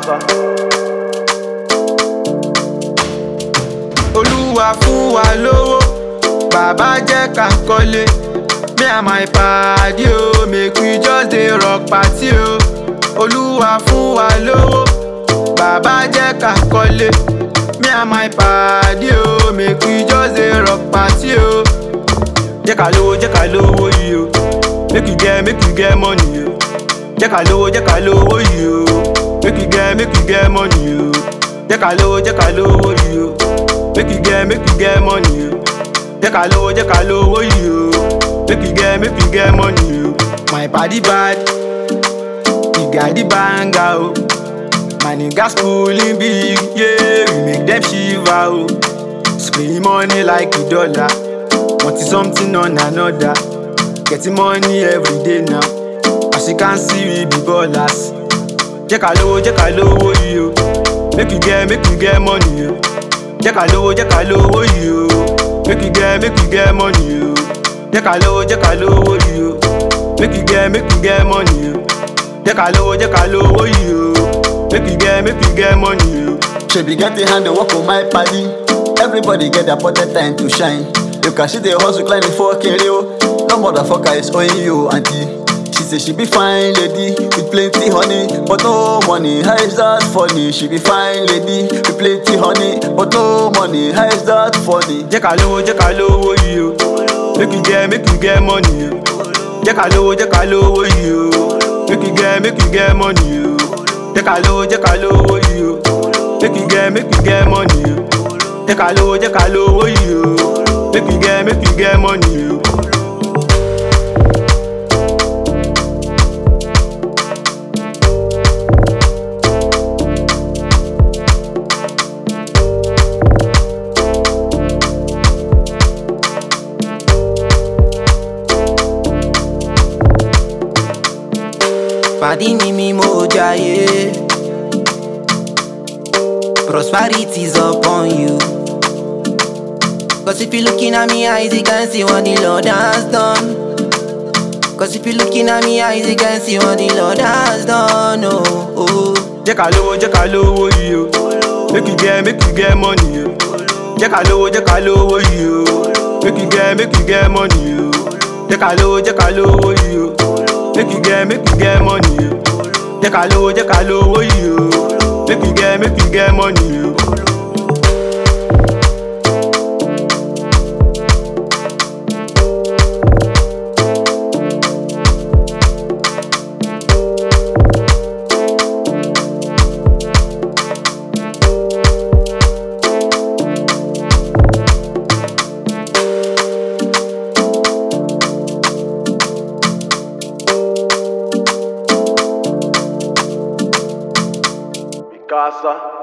Mikasa. olúwa fún wa lówó bàbá jẹ́ ká kọ́lé me and my padi o make we just dey rock party o olúwa fún wa lówó bàbá jẹ́ ká kọ́lé me and my padi o make we just dey rock party o jẹ́ ká lówó jẹ́ ká lówó yìí o make we get make we get money o jẹ́ ká lówó jẹ́ ká lówó yìí o make we get make we get money o jẹ́ ká lówó jẹ́ ká lówó yìí o make we get make we get money o jẹ́ ká lówó jẹ́ ká lówó yìí o make we get make we get money o. my padi bad he got the banger o my niggas cooling big yeah we make dem shiver o spray money like a dollar wanting something on another getting money every day now as you can see we be ballers jẹ́ ká lówó jẹ́ ká lówó yìí o make we get make we get money o jẹ́ ká lówó jẹ́ ká lówó yìí o make we get make we get money o jẹ́ ká lówó jẹ́ ká lówó yìí o make we get make we get money o jẹ́ ká lówó jẹ́ ká lówó yìí o make we get make we get money o. Shebi get the hand and work on my party. Everybody get their pocket time to shine. You can see the hustle climbing for Kereo. No motherfucker is owing you, auntie. She say she be fine lady with plenty honey, but no money. How is that funny? She be fine lady with plenty honey, but no money. How is that funny? jẹ́ ká lówó jẹ́ ká lówó yìí o make we get make we get money o jẹ́ ká lówó jẹ́ ká lówó yìí o make we get make we get money o jẹ́ ká lówó jẹ́ ká lówó yìí o make we get make we get money o jẹ́ ká lówó jẹ́ ká lówó yìí o make we get make we get money o. Pàdí mi mi mo jayé. Prosperity's upon you. Cause if you looking at me eyes, you can see what the Lord has done. Cause if you looking at me eyes, you can see what the Lord has done. Oh, oh. jẹ́ ká lówó jẹ́ ká lówó yìí o make we get make we get money o jẹ́ ká lówó jẹ́ ká lówó yìí o make we get make we get money o jẹ́ ká lówó jẹ́ ká lówó yìí o make we get make we get money o jẹ́ ká lówó jẹ́ ká lówó yìí o make we get make we get money o. Mikasa.